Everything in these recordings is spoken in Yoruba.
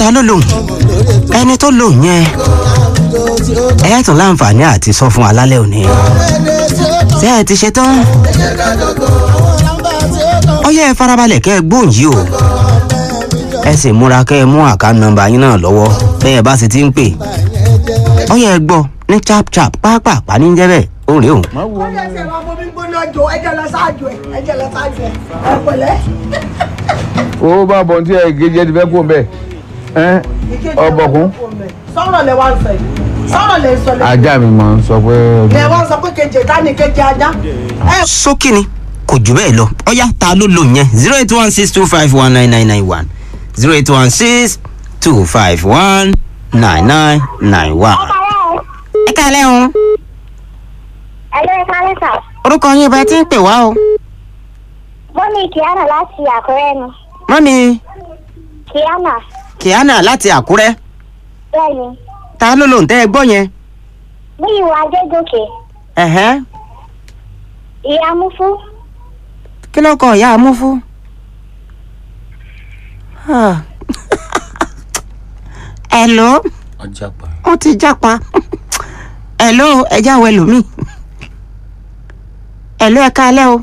ta ló lòun ẹni tó lòun yẹn ẹ tún láǹfààní àti sọ fún alálẹ̀ òní ṣé ẹ ti ṣe tán ó yẹ ẹ farabalẹ̀ kẹ́ ẹ gbóhùn yìí o ẹ sì múra kẹ́ ẹ mú àká nọ́mbà yín náà lọ́wọ́ bẹ́ẹ̀ bá sì ti ń pè ó yẹ ẹ gbọ́ ní chap chap pápá ní jẹ́ bẹ́ẹ̀ ó rèé o. ó yẹ ṣe máa bomi gbóná jò ẹjẹ lọ ṣáájú ẹ ẹjẹ lọ ṣáájú ẹ ẹ pẹ̀lẹ́. owó bá bọ̀ tí ẹ gé jẹ́ ti fẹ́ kó bẹ́ẹ̀ ẹ́ ọbọ̀kún sọ̀rọ̀ lẹ wá ń sọ yìí sọ̀rọ̀ lẹ ń sọ lẹ. ajá mi máa ń sọ pé lẹ wá ń sọ pé kejì ẹ̀dá ni kejì ajá. ẹ sókè ni kò jù bẹ́ẹ̀ lọ ọ̀yá ta ló lò yẹn zero eight one six two five one nine nine nine one zero eight one six two five one nine nine nine one. ẹ kálẹ̀ o Ẹ̀lọ́ ẹ̀ka lẹ́sà. orúkọ yín bá ti ń pè wá o Bọ́lí Kìánà láti Àkúrẹ́ nu. mọ́mi Kìánà kiana láti àkúrẹ́ bẹ́ẹ̀ni. ta ló lò ń tẹ́ ẹ gbọ́ yẹn. Bí ìwà Adégòkè, ẹ̀hẹ́ ìyá Múfú, kí ló kọ ìyá amúfú. ẹ̀ló wọ́n ti jápa ẹ̀ló ẹ̀já wẹ̀ lómi ẹ̀ló ẹ̀ka alẹ́ o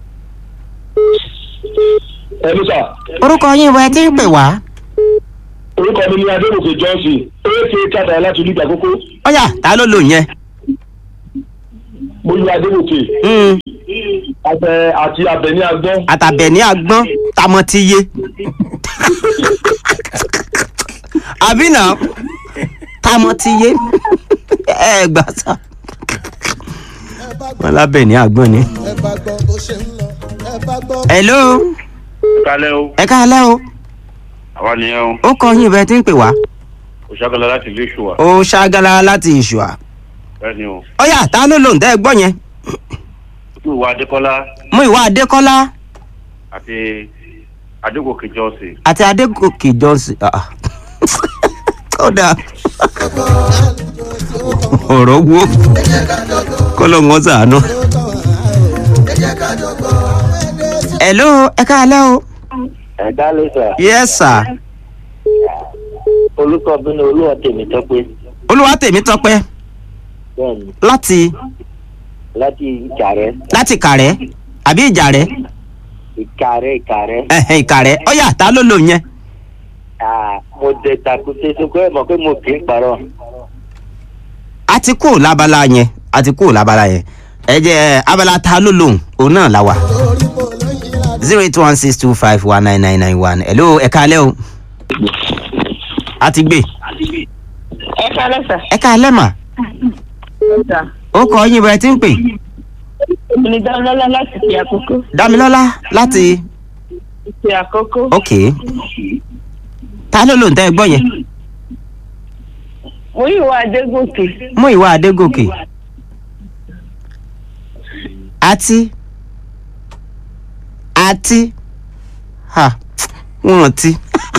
ẹnu sà orúkọ yín bọ́ ẹ ti ń pè wá orúkọ mi ni adébòkè johnson aka tata láti olùgbà kókó ọ̀yà ta ló lò yẹn. mo lu adébòkè Mm, àtẹ àti abẹni agbọn àtàbẹ̀ ní agbọ́n tamọ́ ti yé àbí náà tamọ́ ti yé ẹ gbà sá wọn lábẹ́ ní agbọ́n ni. hello kálẹ̀ o ẹ káalẹ́ o àwa nìyẹn o ó kọ yín bẹ́ẹ̀ tí ń pè wá òṣàkọlá láti ilé ìṣòwà ó ṣàgàlà láti ìṣùà bẹ́ẹ̀ ni o ọ̀yà ta ló lò ń tẹ́ ẹ gbọ́ yẹn ojú ìwà adékọ́lá mú ìwà adékọ́lá àti adégòkè jọ́sìn àti adégòkè johnson ah, ah. kódà ọ̀rọ̀ wo kọ́lọ́ wọn sàánú. hello ẹ káalẹ́ o. ẹ̀dá ló sà yes sir orúkọ mi ni olúwa tèmi tọ́pẹ́ olúwa tèmi tọpẹ́ bẹ́ẹ̀ni láti láti ìkàrẹ́ láti kàrẹ́ àbí ìjàrẹ́ ìkàrẹ́ ìkàrẹ́ ẹ̀hẹ̀ ìkàrẹ́ ọ̀yà ta ló lò yẹn. Ah, mo dẹ takùté sókè ẹ̀ mọ̀ pé mo kì í parọ́ a ti kúrò lábala yẹn a ti kúrò lábala yẹn ẹ jẹ abala ta ló lòun òun náà la wà zero eight one six two five one nine nine nine one hello ẹ káalẹ́ o a ti gbé ẹ kálẹ̀ sà. ẹ káalẹ́ mà sà. ó kọ yín bẹ̀rẹ̀ tí ń pè èmi ni dámilọ́lá láti fi àkókò. dámilọ́lá láti fi àkókò. ok ta ló lòun tẹ́ ẹ gbọ́ yẹn mo yí ìwà adégòkè. mú ìwà adégòkè àti àti ha wọ́n ti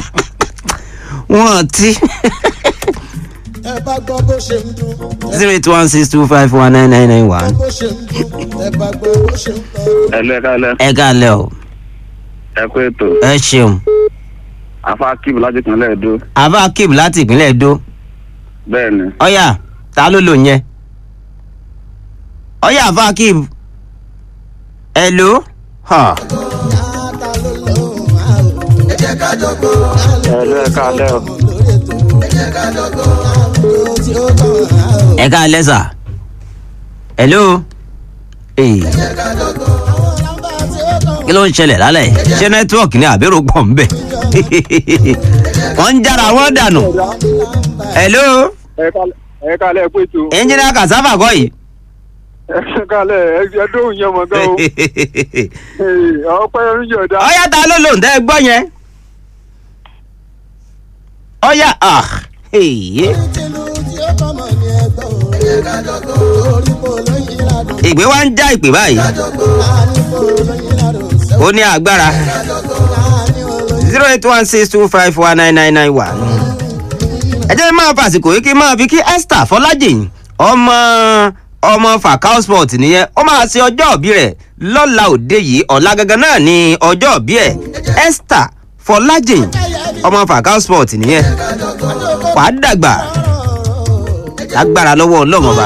wọ́n ti ẹ bá gbọ́ bó ṣe ń dún zero eight one six two five one nine nine nine one. bó ṣe ń dún ẹ bá gbọ́ bó ṣe ń tọ́. ẹlẹ́ kálẹ̀ ẹ káalẹ́ o ẹ kú ètò ẹ ṣeun afa kíbu láti ìpínlẹ̀ èdò àbá kib láti ìpínlẹ̀ edo bẹ́ẹ̀ ni ọ̀yà ta ló lò yẹn ọ̀yà àbá kib hello ha ẹ̀rọ ẹ̀ka alẹ́ o ẹ káalẹ́ sà hello ee kí ló ń ṣẹlẹ̀ lálẹ́ yìí? ṣé nẹ́tíwọ̀kì ni àbérò pọ̀ ń bẹ̀ wọ́n ń jára wọ́n dànù hello ẹ kálẹ̀ pé tó ẹnjìnìá kasava kọ́ yìí. ẹ kálẹ̀ ẹ dóhùn yẹn mọ̀ gan o ọpẹ́ oúnjẹ ọ̀dà ọ̀yà ta ló lò ń tẹ́ ẹ gbọ́ yẹn. ọ̀yà ah èyí ìgbé wa ń já ìpè báyìí ó ní agbára zero eight one six two five one nine nine nine one. ẹ jẹ́ máa fàsìkò yìí kí n máa fi kí esther fọlájìn ọmọ ọmọ fakao sport nìyẹn ó máa ṣe ọjọ́ òbí rẹ̀ lọ́la òde yìí ọ̀la gangan náà ni ọjọ́ òbí ẹ̀ esther fọlájìn ọmọ fàkà sport nìyẹn wà á dàgbà lágbára lọ́wọ́ ọlọ́mọba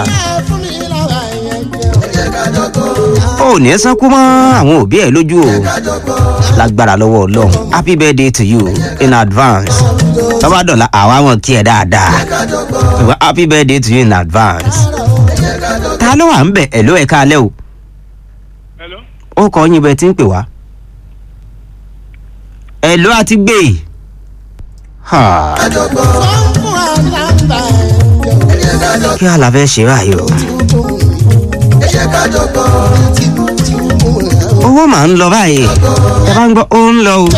ó ní sánkú mọ́ àwọn òbí ẹ̀ lójú o lágbára lọ́wọ́ ọlọ́run happy birthday to you in advance tọ́ba dọ̀la àwa wọn kí ẹ dáadáa ṣùgbọ́n happy birthday to you in advance ta ló wà ń bẹ̀ ẹ̀ ló ẹ̀ka alẹ́ o ó kọ́ yín bẹ́ẹ̀ tí ń pè wá ẹ̀ ló àti gbé e. Ha. kí a la fẹ́ ṣe báyìí o. owó màá ń lọ báyìí ẹ bá ń gbọ́ ó ń lọ o.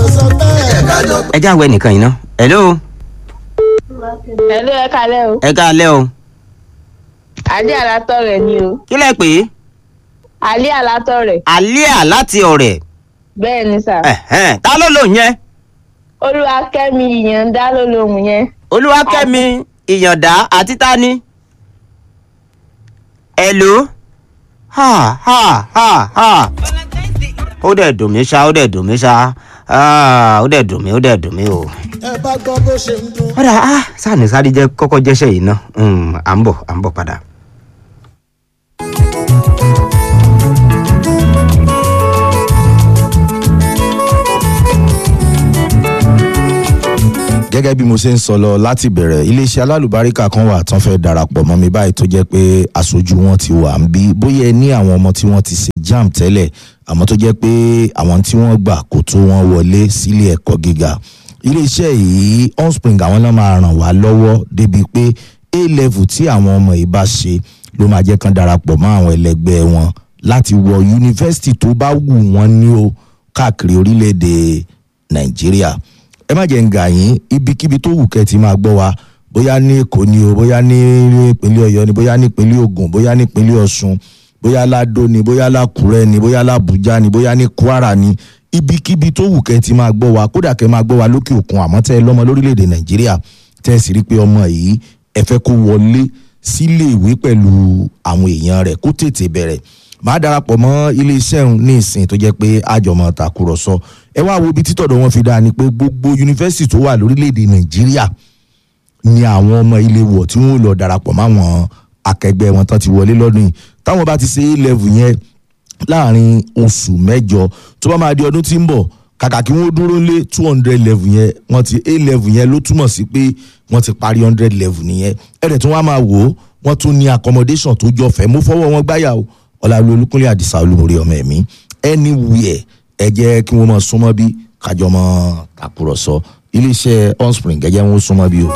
ẹ já wẹ nìkan yìí ná. hello Hello, ẹ kalẹ́ o. ẹ ká alẹ́ o. Àlí àlátọ̀ rẹ̀ ni o. kí lẹ pè é. Àlí àlátọ̀ rẹ̀. àlíà láti ọ̀rẹ́. Bẹ́ẹ̀ ni sà. Ẹ̀hẹ́n, ta ló lò yẹn. Olúwakẹ́mi ìyànda ló lóhùn yẹn. olúwakẹ́mi ìyàndá àti tani. hello. ha ha ha ha. ó dẹ̀ dùn mí ṣá ó dẹ̀ dùn mí ṣá Ah, ó dẹ̀ dùn mí ó dẹ̀ dùn mí o. ẹ bá gbọ́ bó ṣe ń dún. ó dà á sáàni sáré jẹ́ kọ́kọ́ jẹ́ṣẹ́ yìí ná Mm, à ń bọ̀ à ń bọ̀ padà. gẹ́gẹ́ bí mo ṣe ń sọ lọ láti bẹ̀rẹ̀ iléeṣẹ́ alálùbáríkà kan wà tán fẹ́ darapọ̀ mọ́ mi báyìí tó jẹ́ pé aṣojú wọn ti wà ń bí bóyá ẹ ní àwọn ọmọ tí wọ́n ti ṣe jam tẹ́lẹ̀ àmọ́ tó jẹ́ pé àwọn tí wọ́n gbà kò tó wọn wọlé sílé ẹ̀kọ́ gíga iléeṣẹ́ yìí onspring àwọn náà máa ràn wá lọ́wọ́ débi pé a level tí àwọn ọmọ yìí bá ṣe ló máa jẹ́ kán darapọ̀ mọ́ àwọn ẹlẹgbẹ́ wọn láti wọ yunifásitì tó bá wù wọ́n ní o káàkiri orílẹ̀-èdè nàìjíríà ẹ má jẹ́ ń gà yín ibikíbi tó wù kẹ́ ti máa gbọ́ wa bóyá ní èkó ni o bóyá ní ìpínlẹ̀ ọ̀yọ́ ni bóyá ní ìpínlẹ̀ ògùn bóyá ní ìpínlẹ̀ ọ̀ṣun bóyá ládó ni bóyá lákùrẹ́ ni bóyá lábújá ni bóyá ní kwara ni ibikíbi tó wù kẹ́ ti máa gbọ́ wa kódà kẹ́ máa gbọ́ wa lókè òkun àmọ́ tẹ́ ẹ lọ́mọ lórílẹ̀‐èdè nàìjíríà tẹ́ ẹ sì rí pé ọmọ yìí ẹ fẹ́ kó wọlé sílé ìwé pẹ̀lú àwọn èèyàn rẹ̀ kó tètè bẹ̀rẹ̀ máa darapọ̀ mọ́ iléeṣẹ́ òun ní ìsìn tó jẹ́ pé àjọmọ̀ tàkùrọ̀sọ ẹ wá wo ibi títọ̀dọ̀ wọn fi dáa ni pé gbogbo yunifásitì tó wà lórílẹ̀‐èdè nàìjíríà ni àwọn ọmọ ilé wọ̀ tí wọ́n lọ darapọ̀ máwọn akẹgbẹ́ wọn tán ti wọlé lọ́dún yìí táwọn bá ti ṣe a level yẹn láàrin oṣù mẹ́jọ tó bá máa di ọdún tí ń bọ̀ kàkà kí wọ́n dúró lé two hundred level yẹn wọ́n ti a level yẹn ló túmọ̀ sí pé wọ́n ti parí hundred level nìyẹn ẹ̀rẹ̀ tí wọ́n á máa wò ó wọ́n tún ní accommodation tó jọ fẹ́ mo fọwọ́ wọn gbáyà o ọ̀làlú olúkúnlé àdìsá olúmọ̀rí ọmọ ẹ̀mí anywhere ẹ jẹ́ kí wọ́n máa súnmọ́ bí kájọ mọ́ tàkùrọ̀sọ iléeṣẹ́ onspring ẹ jẹ́ wọn súnmọ́ bí o.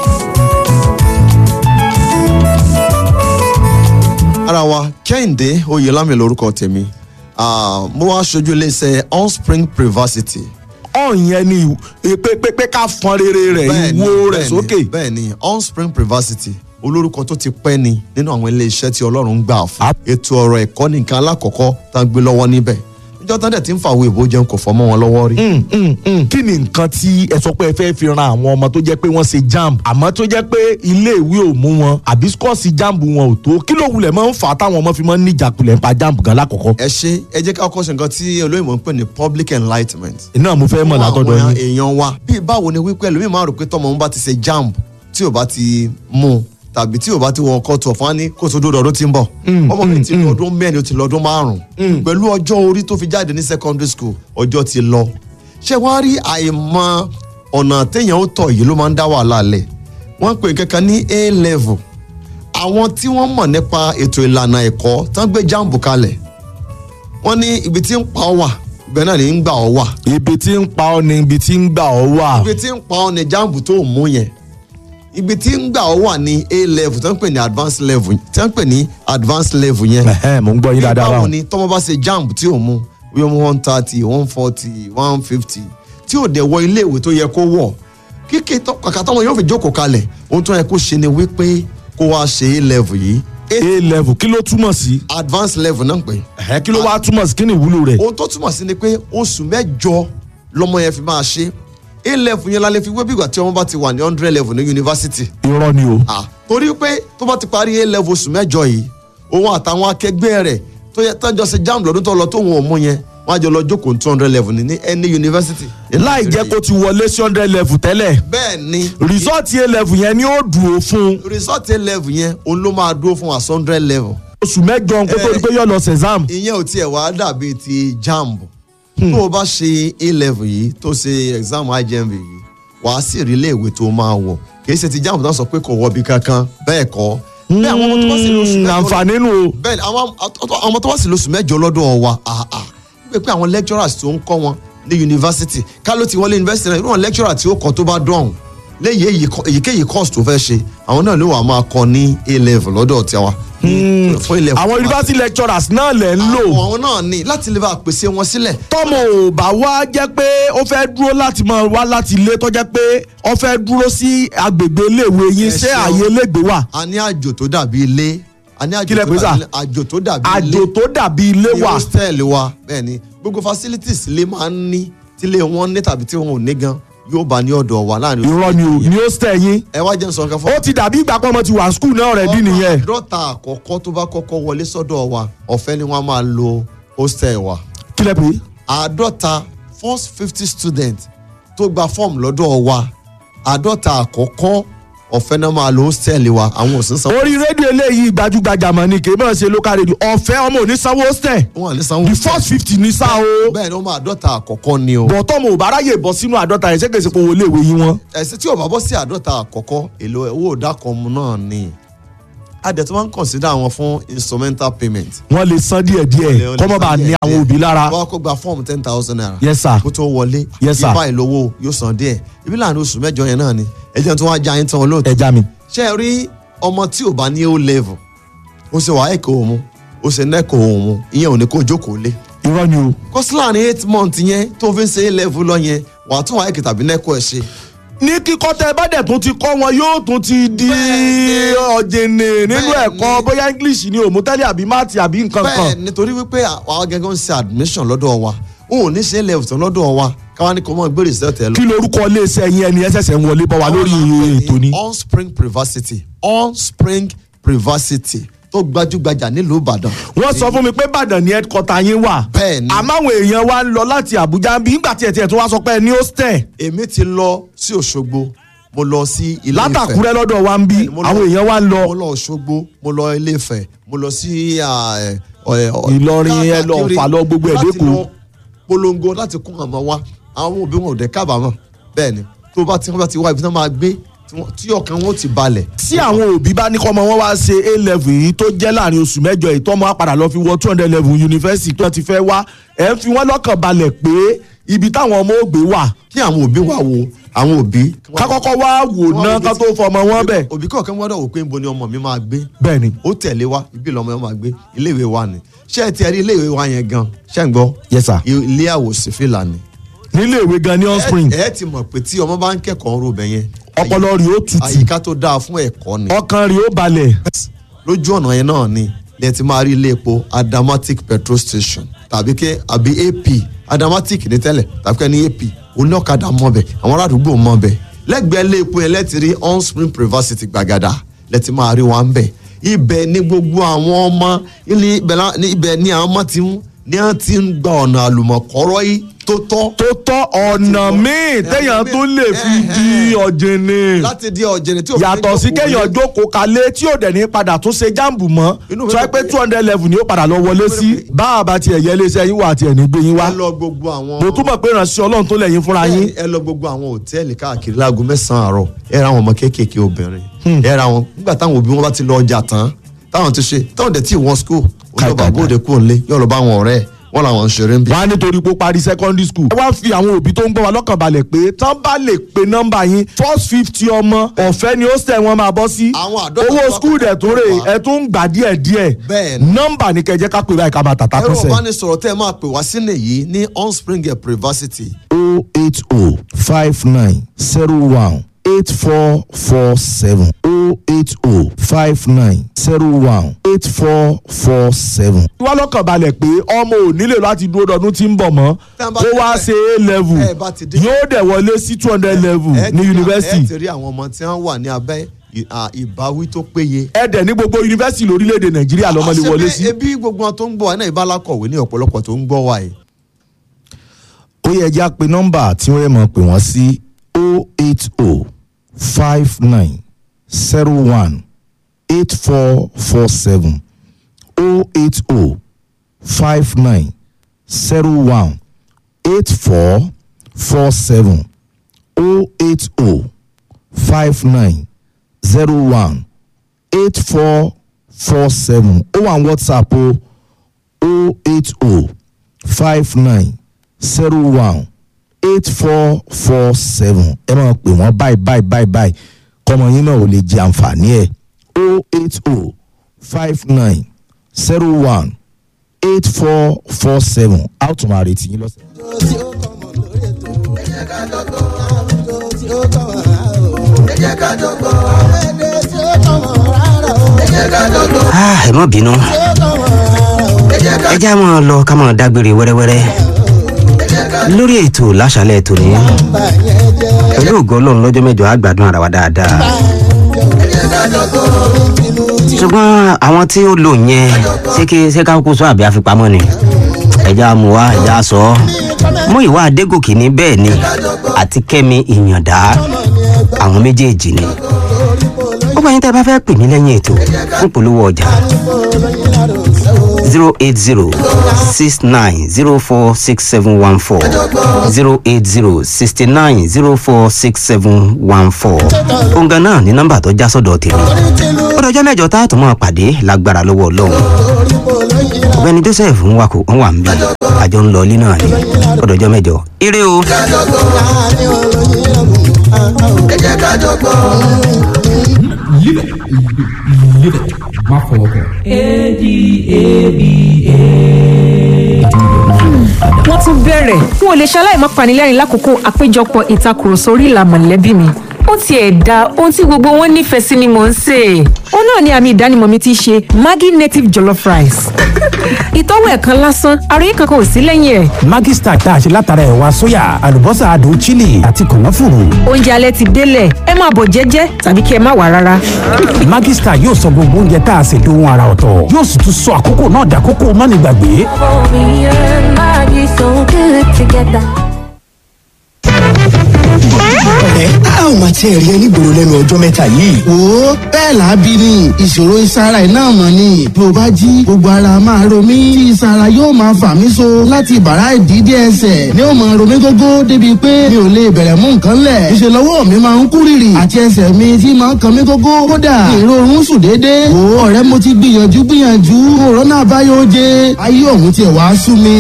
ara wa kẹ́hìndé oyèlámi lorúkọ tèmi Ah, mo wá aṣojú iléeṣẹ́ onspring privacity. ọ̀yẹn ni pé pé pé ká fọn rere rẹ̀ Bẹ́ẹ̀ni, ìwo rẹ̀ bẹ́ẹ̀ni, sókè. bẹ́ẹ̀ni onspring privacity olórúkọ tó ti pẹ́ ni nínú àwọn iléeṣẹ́ tí ọlọ́run gbà fún ètò ọ̀rọ̀ ẹ̀kọ́ nìkan alákọ̀ọ́kọ́ tá a gbé lọ́wọ́ níbẹ̀ níjọ́ tán dẹ̀ ti ń fàwé ìbò jẹun kò fọ́ mọ́ wọn lọ́wọ́ rí. Mm, mm, mm. kí ni nǹkan tí ẹ sọ pé ẹ fẹ́ fi ran àwọn ọmọ tó jẹ́ pé wọ́n ṣe jamb àmọ́ tó jẹ́ pé iléèwé ò mú wọn àbí skọ́ọ̀sì jamb wọn ò tó kí ló wulẹ̀ máa ń fà á táwọn ọmọ fi máa ń níjàkulẹ̀ nípa jamb gan lákọ̀ọ́kọ́. ẹ ṣe ẹ jẹ́ ká kọ́ ṣe nǹkan tí olóyìnbó ń pè ní public enlightenment. iná mo fẹ́ mọ̀ látọ̀dọ̀ àwọn yín. èèyàn wa bí báwo ni wípé ẹlòmíì máa rò pé tọmọ òun bá ti ṣe jamb tí ò bá ti mú un tàbí tí ò bá ti wọ ọkọ tó fún wa ní kó tó dúró ọdún tí ń bọ̀ ọmọ mi ti lọ ọdún mẹ́rin ó ti lọ ọdún márùn-ún pẹ̀lú ọjọ́ orí tó fi jáde ní secondary school ọjọ́ ti lọ ṣé wàá rí àìmọ̀ ọ̀nà téèyàn ó tọ̀ yìí ló máa ń dá wàhálà lẹ̀ wọ́n ń pè kankan ní a level àwọn tí wọ́n mọ̀ nípa ètò ìlànà ẹ̀kọ́ tán gbé jamb kalẹ̀ wọ́n ní ibi tí ń pa ọ́ wà ibẹ̀ náà ní ń gbà ọ́ wà ibi tí ń pa ọ́ ni ibi tí ń gbà ọ́ wà. ibi tí ń pa ọ́ ní jamb tó mú yẹn ibi tí ń gbà ọ́ wà ní a level tí wọ́n ń pè ní advanced level tí wọ́n ń pè ní advanced level yẹn. Ẹ̀hẹ́n, mò ń gbọ́ yín dáadáa báwo báwọn. ni tọ́mọ bá ṣe jamb tí ò mú bí wọ́n one thirty one forty one fifty tí ò dẹ̀ wọ iléèwé tó yẹ kó wọ̀ kíkẹ́ tọ́- kàkà tọ́mọ yóò fi jókòó kalẹ̀ ohun tó yẹ kó ṣe ni wípé kó wá ṣe a level yìí a level kí ló túmọ̀ sí. advanced level náà ń pè é ẹ̀hẹ́ kí ló wá túmọ̀ sí kí ni ìwúlò rẹ̀. ohun tó túmọ̀ sí ni pé oṣù mẹ́jọ lọmọ yẹn fi máa ṣe a level yẹn la lè fi wé bí ìgbà tí ọmọ bá ti wà ní hundred level ní yunifásitì. irọ́ ni o. Ah, torí pé tó bá ti parí a level oṣù mẹ́jọ yìí òun àtàwọn akẹgbẹ́ rẹ̀ tó yẹ tọ́jọ́ ṣe jamb lọ́dún tó lọ tóun ò mú yẹn wọ́n á jọ lọ jókòó two hundred level ní any university. láì jẹ́ kó ti wọlé sí hundred level tẹ́lẹ̀ bẹ́ẹ̀ ni result a level yẹn ni ó dùn ó fún result a level yẹn òun ló máa dúró fún wa hundred level. oṣù mẹ́jọ kó tó di pé yóò lọ sexam. ìyẹn ò tiẹ̀ wá dàbí ti jamb tó o bá ṣe a level yìí tó ṣe exam IJMB yìí wàá sì rí iléèwé tó máa wọ̀ kì í ṣe ti jamb náà sọ pé kò wọbi kankan bẹ́ẹ̀ kọ́ bẹ́ẹ̀ àwọn ọmọ tó bá sì lóṣù mẹ́jọ àǹfààní nù o. bẹ́ẹ̀ ni àwọn àwọn ọmọ tó bá sì lóṣù mẹ́jọ lọ́dọ̀ wa àhà wípé pé àwọn lecturers tó ń kọ́ wọn ní yunifásitì ká ló ti wọlé yunifásitì náà irú àwọn lecturer tí ó kọ́ tó bá dọ̀hún léyìí èyí kọ- èyíkéyìí course tó fẹ́ ṣe àwọn náà ló wà máa kọ́ ní a level lọ́dọ̀ tiwa. ní- fún ilẹ̀ àwọn university lecturers náà lẹ̀ ń lò. àwọn náà ní láti lè bá pèsè wọn sílẹ̀. tọ́mọ ò bá wá jẹ́ pé ó fẹ́ dúró láti máa wá láti ilé tó jẹ́ pé ó fẹ́ dúró sí agbègbè iléèwé yín Ẹ ṣé ṣeun. àyè iléègbé wà. a ní àjò tó dàbí ilé a ní Kí lẹ àjò pè tó sà? dàbí àjò tó dàbí ilé àjò tó dàbí ilé ní wà. hostel wa bẹ́ẹ̀ ni gbogbo facilities ilé máa ń ní tílé wọn ní tàbí tí wọn ò ní gan yóò bá ní ọ̀dọ̀ wa láàrin oṣù irọ́ ni o ní hostel yín. ẹ wá jẹ́ n sọ nǹkan fún ó ti dàbí ìgbà pọ́nmọ ti wà school náà rẹ̀ dín nìyẹn. àádọ́ta àkọ́kọ́ tó bá kọ́kọ́ wọlé sọ́dọ̀ wa ọ̀fẹ́ ni wọ́n máa lo hostel wa kí lẹ pè é. àádọ́ta first fifty student tó gba fọ́ọ̀mù lọ́dọ̀ wa àádọ́ta àkọ́kọ́ ọ̀fẹ́ náà máa lo hostel wa àwọn ò sí sanwó. orí rédíò eléyìí gbajúgbajà mọ̀ ni kì í mọ̀ ṣe local radio ọ̀fẹ́ ọmọ ò ní sanwó hostel. wọn à ní sanwó. the first fifty ní sá o. bẹ́ẹ̀ ni wọ́n máa àádọ́ta àkọ́kọ́ ni o. bọ̀tọ́ mo ò bá ráyè bọ́ sínú àádọ́ta yẹn ṣé kèsì pé owó iléèwé yín wọ́n. ẹ̀sìn tí ò bá bọ́ sí àádọ́ta àkọ́kọ́ èlò owó ìdákanmu náà ni adẹ̀ tí wọ́n ń consider àwọn fún instrumental payment. wọ́n lè san díẹ̀ díẹ̀ kọ́mọ́ bá ní àwọn òbí lára. wọ́n á kó gba fọ́ọ̀mù ten thousand naira. Yes, sir. kó tó wọlé. Yes, sir. ipa ìlówó yóò san díẹ̀ ibi láàrin oṣù mẹ́jọ yẹn náà ni ẹjẹ́ tí wọ́n á já yín tán olóòtú. ẹja mi. ṣé ẹ rí ọmọ tí ò bá ní o level ó ṣe wàá ẹ̀kọ́ òun ó ṣe nẹ́kọ̀ òun ìyẹn ò ní kó jókòó lé. irọ́ ni o. kọ́sí láàrin eight months yẹn tó fi ń ṣe a level lọ yẹn wàá tún wàá ẹ̀kẹ́ tàbí nẹ́kọ̀ ẹ̀ ṣe. ní kíkọ́ tẹ bá dẹ̀ tún ti kọ́ wọn yóò tún ti di ọ̀jẹ̀nẹ̀ nínú ẹ̀kọ́ bóyá english ni òmùtẹ́lẹ̀ àbí máàtì àbí nǹkan bẹ́ẹ̀ kan. nítorí wípé àwọn gẹ́gẹ́ ń ṣe admission lọ́dọ̀ wa ó ò ní ṣe é level tán lọ́dọ̀ wa káwá ní kò mọ̀ gbé result ẹ lọ. kí lorúkọ iléeṣẹ́ yín ẹni ẹsẹ̀sẹ̀ ń wọlé bọ́ wa lórí ètò ni. onspring privacity onspring privacity tó gbajúgbajà nílùú ìbàdàn. wọ́n sọ fún mi pé ìbàdàn ni headquarter yín wà. bẹ́ẹ̀ni. àmọ́ àwọn èèyàn wa ń lọ láti àbújá bí nígbà tí ẹ̀ tiẹ̀ tó wá sọ pé ẹ ní hostel. èmi ti lọ sí òṣogbo mo lọ sí ilé ìfẹ́ látàkúrẹ́ lọ́dọ̀ wa ń bí Mo lọ- àwọn èèyàn wa ń lọ. mo lọ òṣogbo mo lọ ilé ìfẹ́ mo lọ sí ah, eh, ọ̀- ọ̀- Ìlọrin, ẹ lọ káàkiri Ọ̀fà lọ gbogbo ẹ̀ láti dẹ́kun. lọ polongo láti kún àmọ́ wa àwọn òbí wọn ò dẹ̀ kábàámọ̀ bẹ́ẹ̀ ni tó bá ti wọ́n bá ti wá ibi tí wọ́n máa gbé tí wọ́n- tí ọkàn wọn ò ti balẹ̀. tí àwọn òbí bá ní kọ́ ọmọ wọn wá ṣe a level yìí tó jẹ́ láàrin oṣù mẹ́jọ yìí tọ́mọ á padà lọ fi wọ two hundred level yunifásitì tó ti fẹ́ wá ẹ̀ ń fi wọ́n lọ́kàn balẹ̀ pé ibi táwọn ọmọ ògbé wà. kí àwọn òbí wá wo àwọn òbí. ká kọ́kọ́ wá wò ná ká tó fọmọ wọn bẹ̀. òbí kọ̀ọ̀kan gbọ́dọ̀ wò pé níbo ni ọmọ mi máa gbé. bẹ́ẹ̀ni. ó tẹ̀lé wa ibi lọmọ yẹn máa gbé iléèwé wa ni ṣé ẹ ti rí iléèwé wa yẹn gan ṣé ń gbọ́. yes sir. ilé àwòsí fìlà ni. nílé ìwé gan ní onspring. ẹ ẹ ti mọ̀ pé tí ọmọ bá ń kẹ́kọ̀ọ́ ro bẹ̀ yẹn. ọpọlọ rẹ̀ ó tutù. àyíká tó dáa fún ẹ̀kọ́ ni. ọkàn rẹ̀ ó balẹ̀. lójú ọ̀nà yẹn náà ni lẹ ti máa rí ilé epo adamatic petrol station tàbí kẹ àbí ap adamatic ní tẹ́lẹ̀ tàbí kẹ́ ní ap oníọ̀kadà mọ̀bẹ̀ àwọn aládùúgbò mọ̀bẹ̀ lẹ́gbẹ̀ẹ́ ilé epo yẹn lẹ́ti rí onspring privacity gbàgàdà lẹ́ti máa rí wọn bẹ̀ ibẹ̀ ni gbogbo àwọn ọmọ ilé ibẹ̀ la- ní ibẹ̀ ni àwọn ọmọ ti ń ní wọ́n ti ń gba ọ̀nà àlùmọ̀kọ́rọ́ yìí tó tọ́. tó tọ́ ọ̀nà míì téèyàn tó lè fi di ọ̀jẹ̀nẹ̀. láti di ọ̀jẹ̀nẹ̀ tí òfin yàtọ̀ sí kéèyàn jókòó kalẹ̀ tí ò dẹ̀ ní padà tún ṣe jáàmù mọ́ sọ pé two hundred level ni ó padà lọ wọlé sí bá a bá tiẹ̀ yẹ iléeṣẹ́ yín wà àti ẹ̀ ní gbé yín wá. ẹ lọ gbogbo àwọn. mo túmọ̀ pé ìránṣẹ́ ọlọ́run tó lẹ́yìn fúnra yín. ẹ lọ gbogbo àwọn òtẹ́ẹ̀lì káàkiri láago mẹ́sàn-án àárọ̀ ẹ ra àwọn ọmọ kéékèèké obìnrin ẹ ra àwọn nígbà táwọn òbí wọn bá ti lọ ọjà tán táwọn ti ṣe táwọn dẹ̀ tí wọ́n school olùbà bóde kúrò nílé yóò lọ bá àwọn ọ̀rẹ́ ẹ̀ wọ́n làwọn ń ṣeré ń bí. wọ́n á nítorí pé ó parí secondary school. ẹ wá ń fi àwọn òbí tó ń gbọ́ wa lọ́kàn balẹ̀ pé tán bá lè pe nọ́mbà yín first fifty ọmọ ọ̀fẹ́ ni hostel wọn máa bọ́ sí. owó school dẹ̀ tó rè ẹ tún ń gbà díẹ̀ díẹ̀. Bẹ́ẹ̀ni. nọ́mbà ni kẹjẹ́ ká pè báyìí ká máa tàtà ẹ̀rọ kọ́sẹ̀. ìbánisọ̀rọ̀ tẹ́ ẹ máa pè wá sínú èyí ní onspringer privacity o eight o five nine zero one eight four four seven o eight o five nine zero one eight four four seven. wá lọ́kàn balẹ̀ pé ọmọ ò nílò láti dúró dọdún tí ń bọ̀ mọ́ Tá a bá kó ti wá bẹ̀- ṣe a level ẹ bá ti dé- yóò dẹ̀ wọlé sí two hundred level ẹ ti ní rí- ẹ yunifásitì ti rí àwọn ọmọ tí wọ́n wà ní abẹ́ ì- à, ìbáwí tó péye. ẹ dẹ̀ ní gbogbo yunifásitì lórílẹ̀‐èdè nàìjíríà lọ́mọ lè wọlé sí. Àṣẹ pé ebi gbogbo wọn tó ń gbọ́ wa náà ìbálàkọ̀wé ní ọ̀pọ̀lọpọ̀ tó ń gbọ́ wa yìí ó yẹ ẹja pé nọ́mbà tí wọ́n mọ̀ pé wọ́n sí o eight o five nine zero one eight four four seven o eight o five nine zero one eight four four seven o eight o five nine zero one eight four four seven ó wà ní whatsapp o o eight o five nine zero one eight four four seven ẹ máa pè wọ́n báyìí báyìí báyìí báyìí kọ́mọ yín náà ò lè jẹ àǹfààní ẹ̀ o eight o five nine zero one eight four four seven a ó tún máa retí yín lọ́sẹ̀. Ah, ẹ má bínú ẹ já máa lọ ká máa dágbére wẹ́rẹ́wẹ́rẹ́ lórí ètò láṣálẹ̀ ètò ní pẹ̀lú ògo ọlọ́run lọ́jọ́ mẹ́jọ á gbádùn ara wa dáadáa ṣùgbọ́n àwọn tí ó lò yẹn ṣé kí ṣé ká kó sọ àbí àfipamọ́ ni ẹja mú wa ẹja sọ ọ́ mú ìwà adégòkè ní bẹ́ẹ̀ ni àti kẹ́mi ìyàndá àwọn méjèèjì ni ó bá yín tẹ́ ẹ bá fẹ́ pè mí lẹ́yìn ètò fún polówó ọjà zero eight zero six nine zero four six seven one four zero eight zero sixty nine zero four six seven one four òǹgà náà ní nọ́mbà tó já sọ́dọ̀ tèmi ó dọjọ́ mẹ́jọ tá a tún máa pàdé lágbára lọ́wọ́ ọlọ́run ọ̀gbẹ́ni joseph ń wà kó ń wà ń bí àjọ ń lọ ilé náà ni ó dọjọ́ mẹ́jọ ire o. Live it. Live it. Má fọwọ́ kàn. wọ́n tún bẹ̀rẹ̀ n ò lè ṣaláì má panilẹ́rìn lákòókò àpéjọpọ̀ ìtakùrọ̀sọ orí ìlà mọ̀lẹ́bí mi ó tiẹ̀ da ohun tí gbogbo wọn nífẹ̀ẹ́ sí ni mò ń sè é ó náà ni àmì ìdánimọ̀ mi ti ṣe maggi native jollof rice ìtọ́wò ẹ̀kan lásán àròyé kankan ò sí lẹ́yìn ẹ̀ Maggi Star tá a ṣe látara ẹ̀wà sóyà àlùbọ́sà adùn chili àti kànáfùrù. oúnjẹ alẹ́ ti délẹ̀ ẹ máa bọ̀ jẹ́jẹ́ tàbí kí ẹ má wà rárá. Maggi Star yóò sọ gbogbo oúnjẹ tá a ṣe dohun ara ọ̀tọ̀ yóò sì tún sọ àkókò náà dàkókò mánigbàgbé. ẹ a ò máa tiẹ̀ rí ẹ nígboro lẹ́nu ọjọ́ mẹ́ta yìí. wo bẹ́ẹ̀ lábí ni ìṣòro ìsara ẹ̀ náà mọ̀ ni bí o bá jí gbogbo ara máa ro mí tí ìsara yóò máa fà mí so láti bàrá ìdídé ẹsẹ̀ ni ó máa ro mí gógó débi pé mi ò lè bẹ̀rẹ̀ mú nǹkan lẹ̀ ìṣe lọ́wọ́ mi máa ń kú rìrì àti ẹsẹ̀ mi tí máa ń kan mí gógó kódà ìrorun sùn déédéé wo ọ̀rẹ́ mo ti gbìyànjú gbìyànjú òrónà àbáyọ oje ayé ọ̀hún tiẹ̀ wá sú mi.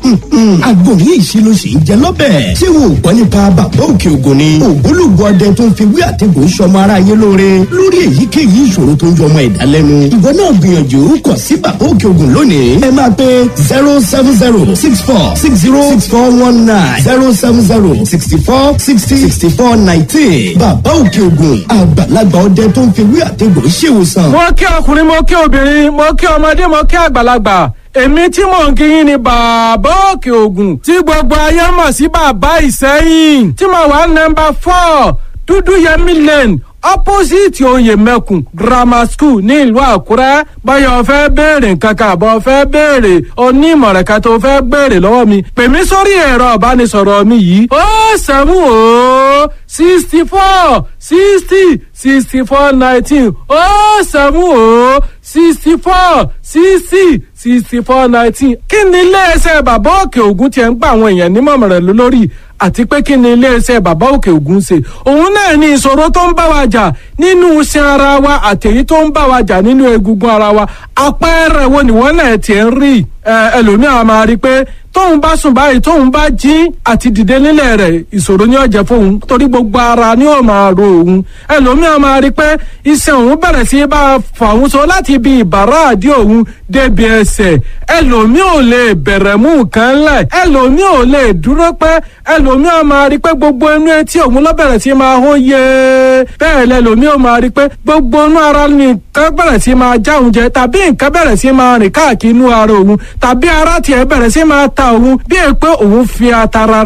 àgbo ní ìṣirò sì ń jẹ lọ́bẹ̀. ṣé wo ò gbọ́ nípa bàbá òkè ògùn ni. ògbólógbò ọdẹ tó ń fi wí àtẹ̀gùn sọmọ ara yé lóore lórí èyíkéyìí ìṣòro tó ń jọmọ ẹ̀dá lẹ́nu. ìwọ náà gbìyànjú kàn sí bàbá òkè ògùn lónìí. ẹ máa pe zero seven zero six four six zero six four one nine zero seven zero sixty four sixty sixty four nineteen. bàbá òkè ògùn àgbàlagbà ọdẹ tó ń fi wí àtẹ̀gùn ṣèwòsàn. mo kí ọkùnrin mo kí obìnrin mo kí ọmọdé mo kí àgbàlagbà èmi tí mò ń kíyìn ni bàbá òkè ògùn tí gbogbo ayé mọ̀ sí bàbá ìsẹ́yìn tí mo wà nọmba four dúdú yẹmí lane opposite oyè mẹ́kùn grammar school ní ìlú àkúrẹ́ báyọ̀ fẹ́ béèrè nǹkan kan àbọ̀ fẹ́ béèrè onímọ̀ràn kan tó fẹ́ béèrè lọ́wọ́ mi pè mí sórí ẹ̀rọ ìbánisọ̀rọ̀ mi yìí ó sẹ́mu ó sixty four sixty sixty four nineteen ó sẹ́mu ó sixty four sixty sixty four nineteen kí ni iléeṣẹ́ bàbá òkè ògùn tiẹ̀ ń gba àwọn èèyàn nímọ̀ràn lórí àti pé kí ni iléeṣẹ́ bàbá òkè ògùn ṣe òun náà ní ìṣòro tó ń bá wa jà nínú iṣan ara wa àtẹ̀yí tó ń bá wa jà nínú egungun ara wa àpẹẹrẹ wo ni wọ́n náà tiẹ̀ ń rí ẹlòmíràn máa rí i pé tóun bá sùn báyìí tóun bá jí àti dìde nílẹ̀ rẹ̀ ìṣòro ni ó jẹ́ fóun torí gbogbo ara ni ó máa ro òun ẹlòmíràn máa rí i pé iṣan òun bẹ̀rẹ̀ sí bá fà òun so láti ibi ìbàrá àdí òun débi ẹsẹ̀ ẹlòmíì ò lè bẹ̀rẹ̀ mú nǹkan lẹ̀ ẹlòmíì ò lè dúró pẹ́ ẹlòmíràn máa rí i pé gbogbo inú etí òun ló bẹ̀rẹ̀ sí máa hó yé bẹ́ẹ̀ lẹlòmíì ò máa rí i pé gbogbo inú ara ni nǹkan bẹ̀rẹ̀ sí máa já òun jẹ tàbí nǹkan bẹ̀rẹ̀ sí máa rìn káàkiri inú ara òun tàbí ara tiẹ̀ bẹ̀rẹ̀ sí máa ta òun bí èyí pé òun fi ata rárá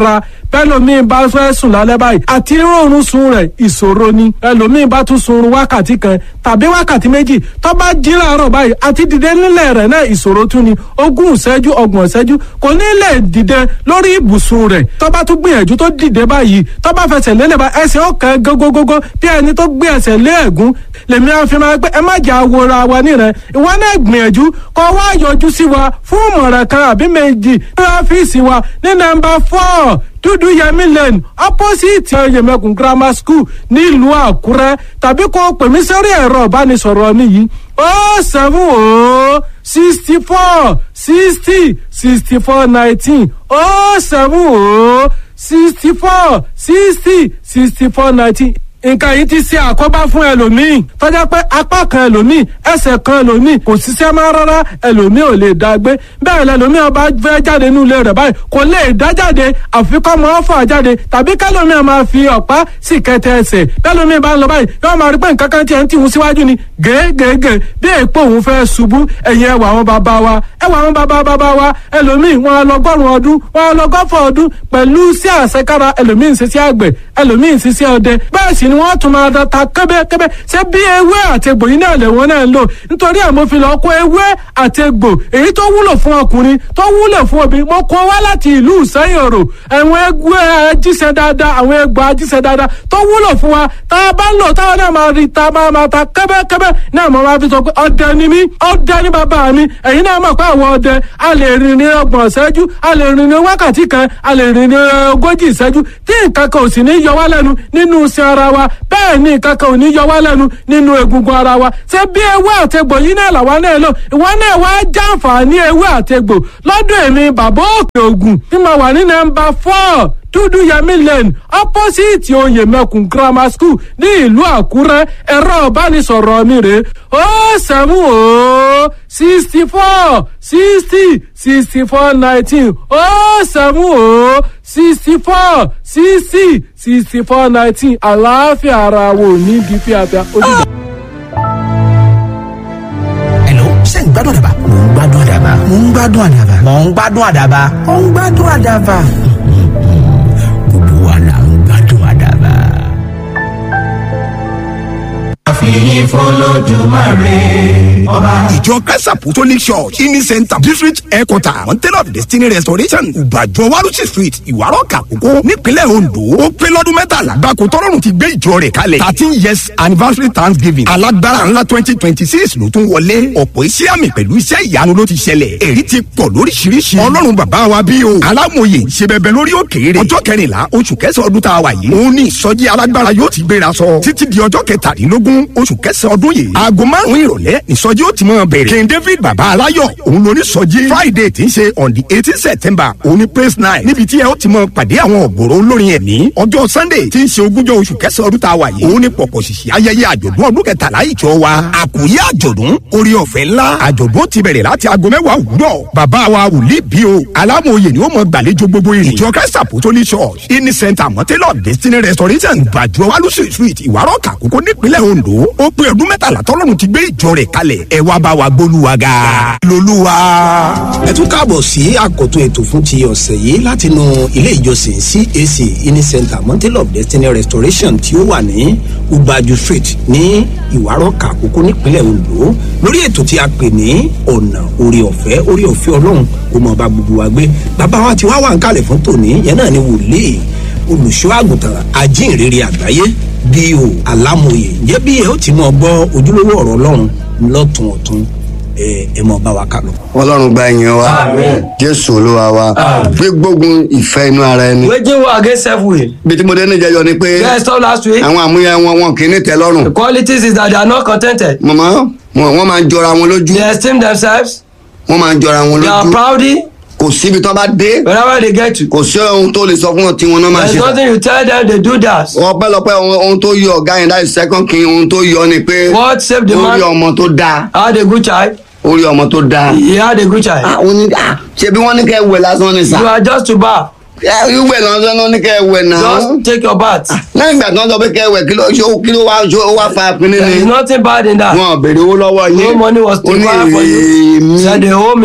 bẹ́lòmíì bá fẹ́ sùn lálẹ́ báyìí àti rọrùn sun rẹ̀ ìṣòro ni ẹlòmíì bá tún sunrun wákàtí kan tàbí wákàtí méjì tó bá jí láàárọ̀ báyìí àti dìde nílẹ̀ rẹ̀ náà ìṣòro tún ni ogún ìṣẹ́jú ọgbọ̀n ìṣẹ́jú kò ní lè dìde lórí ibùsùn rẹ̀ tó bá tún gbìyànjú tó dìde báyìí tó bá fẹsẹ̀ lélẹ̀ bá ẹsẹ̀ ọ̀kan gógógógó bí ẹni tó gbé ẹsẹ̀ lé ẹ̀gún lèmi àfi máa pé ẹ má jà wòra wa nírẹ̀ ìwọ náà gbìyànjú kó wá yọjú sí wa fún ìmọ̀ràn kan àbí méjì ní ọ́fíìsì wa ní nọ́mbà four dúdú yẹmi lane opposite yẹmẹkùn grammar school nílùú àkúrẹ́ tàbí kó pè mí sórí ẹ̀rọ ìbánisọ̀rọ̀ mi yìí ó seven ó sixty four sixty sixty four nineteen ó seven ó sixty four sixty sixty four nineteen nǹkan yìí ti ṣe àkóbá fún ẹlòmíì tọ́jà pé apá kan ẹlòmíì ẹsẹ̀ kan ẹlòmíì kò ṣiṣẹ́ máa rárá ẹlòmíì ò lè dá gbé bẹ́ẹ̀ lẹlòmíì ọba fẹ́ jáde nínú ilé rẹ̀ báyìí kò lè dá jáde àfikọ́ mọ́ fà jáde tàbí kẹlòmíì máa fi ọ̀pá sì kẹtẹ ẹsẹ̀ kẹlòmíì bá ń lọ báyìí yóò máa rí pé nǹkan kan tiẹ̀ ń tìhun síwájú ni gègègè bí èèpo òun fẹ́ ṣubú ẹ̀yìn ẹwà àwọn bàbá wa ẹwà àwọn bàbá bàbá wa ẹlòmíì wọn lọgọ́rùn ọdún wọn lọgọ́fọ̀ ọdún pẹ̀lú sí àṣekára ẹlòmíì ń ṣiṣẹ́ àgbẹ̀ ẹlòmíì ń ṣiṣẹ́ ọdẹ bẹ́ẹ̀ sì ni wọ́n tún máa ta kẹ́bẹ́kẹ́bẹ́ ṣé bí ewé àti egbò yìí náà lè wọ́n náà ń lò nítorí ẹ̀ mo fi lọ kó ewé àti egbò èyí tó wúlò fún ọkùnrin tó wúlò fún obìnrin mo kó wá láti ìlú ìsẹ́yìn òrò àwọn ewé ajíṣẹ́ dáadáa àwọn egbò ajíṣẹ́ dáadáa tó wúlò fún wa tá a bá ń lò táwọn náà máa rí ta máa máa ta kẹ́bẹ́kẹ́bẹ́ náà mo máa fi sọ pé ọdẹ ni mí ọdẹ ni bàbá mi ẹ̀yin náà mọ̀ pé àwọn ọdẹ a lè rìn ní ọgbọ̀n ìṣẹ́jú a lè rìn ní wákàtí kan a lè rìn ní ogójì ìṣẹ́jú tí nǹkan kan ò sì ní yọ wá lẹ́nu nínú iṣẹ́ ara wa bẹ́ẹ̀ ni nǹkan kan ò ní yọ wá lẹ́nu nínú egungun ara wa ṣé bí ewé àtegbò yìí náà làwa náà lò ìwọ náà wá jàǹfààní ewé àtegbò lọ́dọ̀ èmi bàbá òkè ògùn tí mo wà ní nọ́mbà four dúdú yẹmí lane opposite oyè mẹkùn grammar school ní ìlú àkúrẹ́ ẹ̀rọ ìbánisọ̀rọ̀ mi rè ó sẹ́mu ó sixty four sixty sixty four nineteen ó sẹ́mu ó sixty four sixty sixty four nineteen àlàáfíà ara wo ní di fíafíà ó dìgbà. Hello, ṣé ń gbádùn àdàbà? Mò ń gbádùn àdàbà. Mò ń gbádùn àdàbà. Mò ń gbádùn àdàbà. Mò ń gbádùn àdàbà. Gbogbo wa là ń gbádùn àdàbà. àfihàn fọlọ́dúnmáre ọba. ìjọ christ apostolic church ini center district headquarter mountain of destiny restoration ìbàjọ warusi street ìwárọ̀ kàkókò nípínlẹ̀ ondo ó pé lọ́dún mẹ́tàlá gbàkó tọ́lọ́run ti gbé ìjọ rẹ̀ kalẹ̀ thirteen years anniversary thanksgiving alágbára ńlá twenty twenty six ló tún wọlé ọ̀pọ̀ iṣẹ́ àmì pẹ̀lú iṣẹ́ ìyanu ló ti ṣẹlẹ̀ èyí ti pọ̀ lóríṣiríṣi ọlọ́run bàbá wa bí o alámòye ṣe bẹbẹ lórí òkèèrè ọjọ́ kẹrìnlá oṣù kẹsàn-án ọdún tá a wà yìí òun ní ìsọjí alágbára yóò ti gbéra sọ títí di ọjọ́ kẹtàdínlógún oṣù kẹsàn-án ọdún yìí aago márùn-ún ìrọ̀lẹ́ ìsọjí ó ti mọ̀ bẹ̀rẹ̀ king david bàbá aláyọ̀ òun ló ní sọjí friday tí ń ṣe on the eighteen september òun ní praise night níbi tí ẹ ó ti mọ̀ pàdé àwọn ọ̀gọ̀rọ̀ olórin ẹ̀mí ọjọ́ sunday tí ń ṣe ogúnjọ́ oṣù kẹsàn-án ọdún tá a wà yìí òun ní pọ̀pọ̀ ṣìṣì ayẹyẹ àjọ̀dún ọdún kẹtàlá ìjọ wa àkòyé àjọ̀dún orí ọ̀fẹ́ ńlá àjọ̀dún ti bẹ̀rẹ̀ láti aago mẹ́wàá òwúrọ̀ bàbá wa wòlíì bí o alámòye ni ó mọ gbàlejò gbogbo ìrìn ìjọ christ apostolic church ini center mọ́tẹ́lọ̀ destiny restoration gbàjọ alùsù street ìwárọ̀ kàkókò nípínlẹ̀ ondo ó pé ọdún mẹ́tàlá tọ́lọ́run ti gbé ìjọ rẹ̀ kalẹ̀ ẹ wá bá wa gbólúwa ga lolúwa. ẹ tún káàbọ̀ sí àkọ́tún ètò fún ti ọ̀sẹ̀ yìí látinú ilé ìjọsìn cac ini center mountain of destiny restoration tí ó wà ní ubaju street ní ìwárọ̀kà àkókò nípínlẹ̀ ondo lórí ètò tí a pè ní ọ̀nà orí ọ̀fẹ́ orí ọ̀fẹ́ ọlọ́run kò mọ̀ bá gbogbo wa gbé bàbá wa ti wá wà ń kalẹ̀ fún tòní yẹn náà ni wòlíì olùṣọ́ àgùntàn ajínrere àgbáyé bí o alámòye ǹjẹ́ bí ẹ ó ti mọ̀ gbọ́ ojúlówó ọ̀rọ̀ ọlọ́run lọ́tún ọ̀tún ẹ ẹ mọ̀ bá wa kà lọ. ọlọ́run gba ẹ̀yìn wa jésù olúwa wa gbé gbógun ìfẹ́ inú ara ẹni. waging war against self-will. bí tí mo dé níjẹyọ ni pé yes stop last week. àwọn àmúyẹ wọn wọn kì í ní tẹ lọ́rùn. the qualities is that they are not contented. mọ̀mọ́ wọn máa ń jọra wọn lójú. they esteem themselves. wọ́n máa ń jọra wọn lójú. they are proudy. kò síbi tó bá dé. wherever they get to. kò sí ohun tó lè sọ fún wọn tí wọn náà máa there ṣe. is nothing you tell them they do that. ọpẹ́lọpẹ́ ohun tó yọ ọ̀gá yẹn láì second king ohun tó yọ ni pé. what save the man. ó rí ọmọ tó dáa. had a good child. ó rí ọmọ tó dáa. he had a good child. àwọn ní ṣebí wọ́n ní kẹ́ wẹ̀ lásán ni sá. you are just to bath. ìwẹ̀ lásán ló ní kẹ́ wẹ̀ náà. just take your bath. lẹ́yìn ìgbà tí wọ́n sọ pé kẹ́ wẹ̀ kí ló ṣó kí ló wá ṣó ó wá fa pinni there ni. is nothing bad in that. wọn ò béèrè owó lọ́wọ́ yín. no money was ó ní required for you. èmi. said they owe me.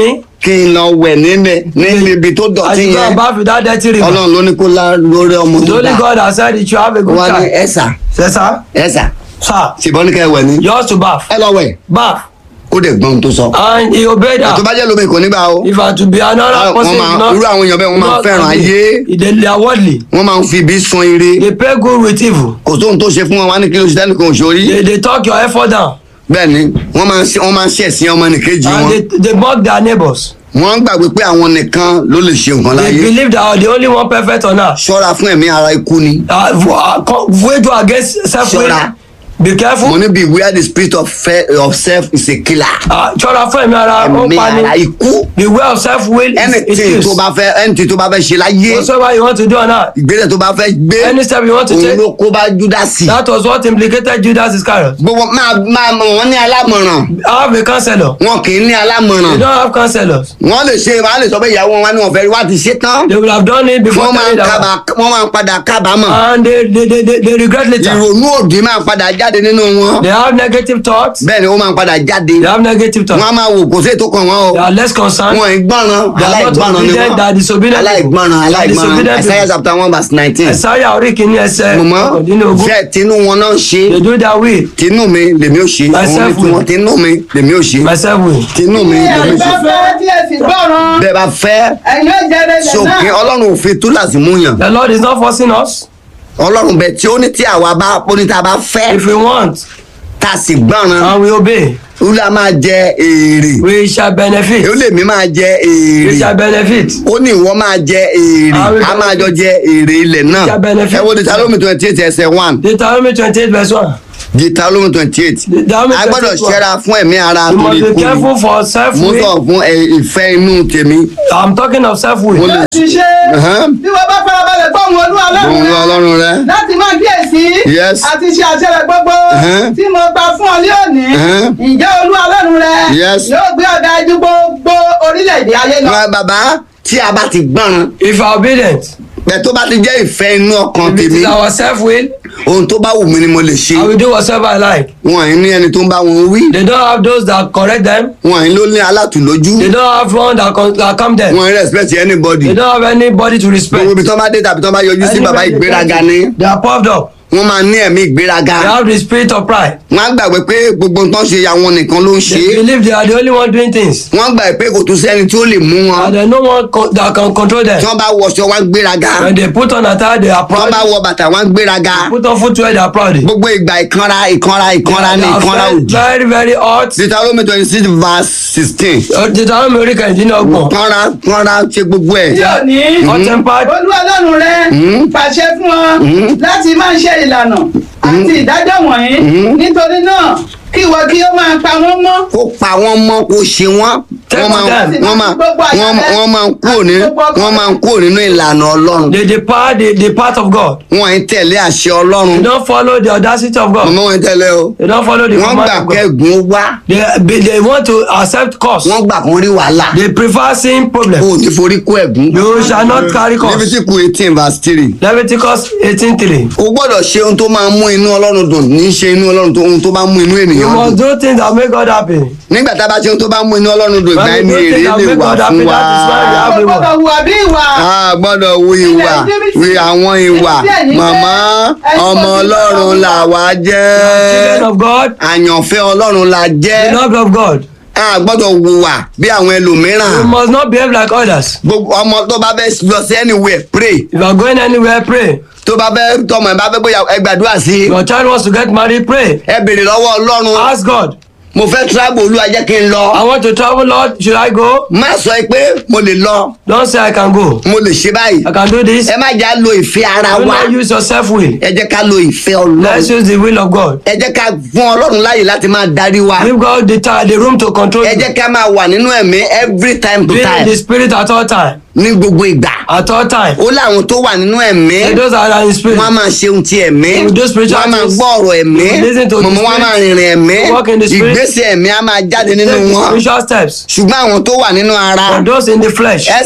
kí n lọ wẹ̀ níbẹ̀ ní ibi tó I dọ̀tí should go yẹn and bath with that dirty river. ọlọ́run ló ní kó lá lórí ọmọ The tó only dá God has said it should have a good wọ́n ní time. ẹ̀sà Yes, sir. ẹ̀sà Sir. ṣùgbọ́n ní ká ẹ wẹ̀ ní. Yours to bath. ẹ lọ wẹ̀ Bath. kó dẹ̀ gbọ́n tó sọ. And he obeyed her. àtúbá jẹ́ lómi kò ní bá o. If I to be another Ah, person, wọ́n máa- is not- irú àwọn èèyàn bẹ́ẹ̀ wọ́n máa not fẹ́ràn happy. ayé. They they are worldly. wọ́n máa ń fi ibi sun ire. They pay good with evil. kò sóhun tó ṣe fún wọn wá ní kí ló ṣe tẹ́lẹ̀ kò ṣorí. They they talk your effort down. bẹ́ẹ̀ni wọ́n máa ń ṣe- wọ́n máa ń ṣẹ̀sìn ọmọ nìkejì And wọn. they they mock their neighbors. wọ́n gbàgbé pé àwọn nìkan ló lè ṣe nǹkan They láyé. believe they are the only one perfect on earth. ṣọ́ra fún ẹ̀mí ara ikú ni. Uh, w- uh, co- wage war against self-will. Ṣọ́ra. Be careful. mo ní beware the spirit of, fe- of self is a killer. Uh, ṣọ́ra fún ẹ̀mí ara ó ẹ̀mí pa ara ni. ikú. Beware of self-will is anything is tó bá fẹ́ anything tó bá fẹ́ ṣe láyé. Whatsoever you want to do on earth. ìgbésẹ̀ tó bá fẹ́ gbé. Any step you want to òun take. ló kó bá júdásì. That was what implicated Judas Iscariot. gbogbo máa máa mọ wọn ní alámọ̀ràn. Have a counselor. wọn kì í ní They alámọ̀ràn. don't have counselors. wọ́n lè ṣe wọ́n á lè sọ pé ìyàwó wọn wá ní wọ́n fẹ́ rí wá ti ṣe tán. They will have done it before wọ́n máa ń telling their kábà wọ́n máa ń padà kábàámọ̀. and they they they they, they regret later. ìrònú òdì máa padà jáde nínú wọn. They have negative thoughts. bẹ́ẹ̀ ni ó máa padà jáde. They have negative thoughts. wọ́n á máa wò kò sí ètò kan wọn o. They are less concerned. wọn ì gbọ́ràn They are not aláìgbọ́ràn ni obedient. They are wọ́n. disobedient. aláìgbọ́ràn They are aláìgbọ́ràn disobedient Isaiah people. chapter one verse nineteen. Isaiah orí kìíní ẹsẹ̀ mọ̀mọ́ ọ̀kàndínlógún. ṣe tinú wọn náà ṣe. They do their will. tinú mi lèmi ò ṣe. Myself òun ni tiwọn tinú mi lèmi ò ṣe. Myself will. tinú mi lèmi ò ṣe. fẹ́ tí ẹ sì gbọ́ràn bẹ́ẹ̀ bá fẹ́ ẹ̀yin ó jẹ́rẹ̀ lẹ̀ sókè náà. ọlọ́run ò fi túláàsì mú yàn. The Lord is not forcing us. ọlọ́run bẹ tí ó ní tí àwa bá ó ní tí a bá fẹ́ If we want tá a sì gbọ́ràn and we obey, olúwa máa jẹ èrè. we shall benefit. ó lè mí máa jẹ We shall èrè. benefit. ó ní ìwọ máa jẹ èrè I will a máa jọ jẹ èrè ilẹ̀ náà. shall benefit. ẹ wo deuteronomy twenty eight ẹsẹ̀ one Deuteronomy twenty-eight verse one. deuteronomy twenty eight. Deuteronomy a gbọ́dọ̀ 28 ṣẹ́ra fún ẹ̀mí ara You torí must be ikú careful ni. for mo self-will. sọ fún ẹ, ìfẹ́ inú tèmi. I'm talking of mo self-will. lè ti ṣe Ẹ̀hán. bí wọ́n bá farabalẹ̀ gbọ́ ohun olú ọlọ́run Ohùn rẹ Ọlọ́run rẹ. láti máa kíyèsí Yes. àti ṣe àṣẹ rẹ gbogbo Ẹ̀hán. tí mo gbà fún ọ ní òní Ẹ̀hán. ǹjẹ́ olú ọlọ́run rẹ Yes. yóò gbé ọ̀gá ju gbogbo orílẹ̀-èdè ayé lọ. Wá, bàbá tí a bá ti gbọ́ràn If you are obedient, bẹ́ẹ̀ tó bá ti jẹ́ ìfẹ́ inú ọkàn if it tèmi is our self-will, ohun tó bá wù mí ni mo lè ṣe I will do whatever I like. wọn ì ní ẹni tó ń bá wọn wí They don't have those that correct them. wọn ì ló ní alátùlójú They don't have one that, con- that calm them. wọn ì respect anybody They don't have anybody to respect. gbogbo ibi tó bá dé tàbí tó bá yọjú sí bàbá Anybody they ìgbéraga get ni to, They are puffed up. wọn máa ní ẹ̀mí ìgbéraga They have the spirit of pride. wọn á gbàgbé pé gbogbo nǹkan ṣe àwọn nìkan ló ń ṣe They é believe they are the only one doing things. wọn gbà pé kò tún sẹ́ni tí ó lè mú wọn And there's no one co- that can control them. tí wọn bá wọṣọ wọn gbéraga When they put on attire, they are tí wọn proud. bá wọ bàtà wọn gbéraga Put on footwear, they are proud. gbogbo ìgbà ìkanra ìkanra ìkanra ní They are ìkanra very, òdì very, very hot. deuteronomy twenty six verse sixteen Deuteronomy orí kẹ̀hìndínlọ́gbọ̀n. kanra kanra ṣe gbogbo ẹ̀. tí ò ní Hot tempered. olú ọlọ́run rẹ pàṣẹ fún ọ láti máa ṣe ìlànà àti ìdájọ́ wọ̀nyí nítorí náà kí ìwọ kí ó máa pa wọ́n mọ́. kó pa wọ́n mọ́ kó ṣe wọ́n wọ́n máa wọ́n máa wọ́n wọ́n máa ń kúrò ní wọ́n máa ń kúrò nínú ìlànà ọlọ́run. They depart the, the path of God. wọ́n ń tẹ̀lé àṣẹ ọlọ́run. They don't follow the audacity of God. mọ̀mọ́ wọn tẹ̀lé o. They don't follow the wọ́n command gbà of God. kẹ́gùn wá. They, be- they want to accept cost. wọ́n gbà kún rí wàhálà. They prefer seeing problem. o ò ní forí kó ẹ̀gún. You shall not carry cost. Leviticus eighteen verse three. Leviticus eighteen three. o gbọ́dọ̀ ṣe ohun tó máa mú inú ọlọ́run dùn ní í ṣe inú ọlọ́run tó ohun tó bá mú inú You ènìyàn must dùn. do things that make God happy. nígbà tá a bá ṣe ohun tó bá mú inú ọlọ́run dùn ìgbà When ẹni you do èrè things that lè make wà God fún happy, wa. that is why you have o reward. gbọ́dọ̀ hùwà bí ìwà. a gbọ́dọ̀ wu ìwà wi àwọn ìwà màmá ọmọ ọlọ́run là wá Children jẹ́ of God, àyànfẹ́ ọlọ́run la jẹ́ beloved of God. a gbọ́dọ̀ wùwà bí àwọn You ẹlòmíràn must not behave like others. gbogbo ọmọ tó bá fẹ́ lọ sí anywhere pray If you are going anywhere, pray. tó bá fẹ́ tọmọ ẹ bá fẹ́ bóyá ẹ gbàdúrà sí Your child wants to get married, pray. ẹ béèrè lọ́wọ́ ọlọ́run Ask God. mo fẹ́ travel olúwa jẹ́ kí n lọ I want to travel, Lord. Should I go? má sọ pé mo lè lọ Don't say I can go. mo lè ṣe báyìí I can do this. ẹ má jà lo ìfẹ́ ara Do wa not use your self will. ẹ jẹ́ ká lo ìfẹ́ Let's ọlọ́run use the will of God. ẹ jẹ́ ká fún ọlọ́run láàyè láti máa darí wa Give God the time, the room to control ẹ you. jẹ́ ká máa wà nínú ẹ̀mí every time to Be in time the spirit at all time. ní gbogbo ìgbà At all time. ó láwọn tó wà nínú ẹ̀mí And those that are in spirit. wọ́n á máa ṣe ohun ti ẹ̀mí They will do spiritual wọ́n á máa things. gbọ́ ọ̀rọ̀ ẹ̀mí They will listen to the mọ̀mọ́ wọn á spirit. máa rìnrìn ẹ̀mí They walk in the spirit. ìgbésẹ̀ ẹ̀mí á máa jáde nínú Take wọn spiritual steps. ṣùgbọ́n àwọn tó wà nínú ara For those in the flesh. ẹ̀sà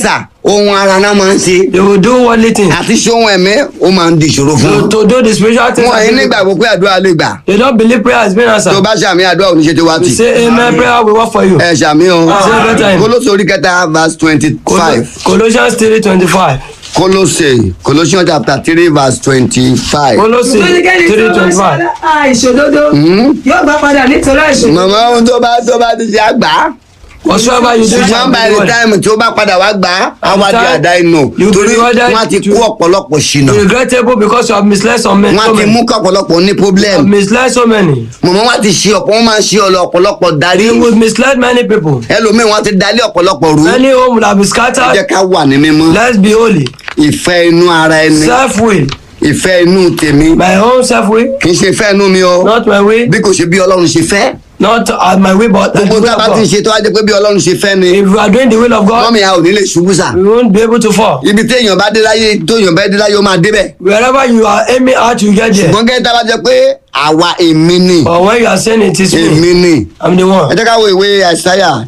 ohun ara náà máa ń ṣe. they will do worldly things. àti ṣe ohun ẹ̀mí ó máa ń di ìṣòro fún to wọn. to do the spiritual things. wọn yìí nígbàgbọ́ pé àdúrà lè gbà. they don't believe prayer has been answered. tó bá ṣàmì àdúrà òní ṣe tó wá you tì. say amen prayer will work for you. ẹ ṣàmì o. Say better time. kólóṣè orí kẹta verse twenty five. colossians three twenty five. kólóṣè Colossians chapter three verse twenty five. kólóṣè Oníkẹ́ni three tó bá twenty five. ṣe àìṣòdodo yóò gbà padà nítorí àìṣòdodo. màmá ohun tó bá tó bá ti ṣe àgbà. whatsoever you do ṣùgbọ́n by the time tí ó bá padà wá gbà á á wá di àdá inú You torí be rewarded wọ́n ti kú ọ̀pọ̀lọpọ̀ ṣìnà regrettable because you have misled some men. so wọ́n ti many. mú kí ọ̀pọ̀lọpọ̀ ní You have problem misled so many. mọ̀mọ́ wọ́n ti ṣe ọ̀pọ̀ wọ́n máa ń ṣe ọ̀lọ̀ ọ̀pọ̀lọpọ̀ darí you will misled many people. ẹlòmíì wọ́n ti dalí ọ̀pọ̀lọpọ̀ rú many home will have been ẹ scattered. jẹ́ ká wà ní mímọ́ let's be holy. ìfẹ́ inú ara ẹni self will. ìfẹ́ inú tèmi my own self will. kì í ṣe ìfẹ́ inú mi o not my way. bí kò ṣe bí ọlọ́run ṣe fẹ́ not uh, my way but the gbogbo will tá a of bá ti God. ṣe tó wá jẹ́ pé bí ọlọ́run ṣe fẹ́ ni if you are doing the will of God. mọ́mí a ò ní lè ṣubú sà we won't be able to fall. ibi tí èèyàn bá dé láyé tó èèyàn bá dé láyé ó máa débẹ̀ wherever you are aiming at you get there. ṣùgbọ́n gẹ́gẹ́ tá a bá jẹ pé àwa èmi ni but when you are saying it is èmi me. ni I'm the ẹ one. jẹ́ ká wo ìwé àìsáyà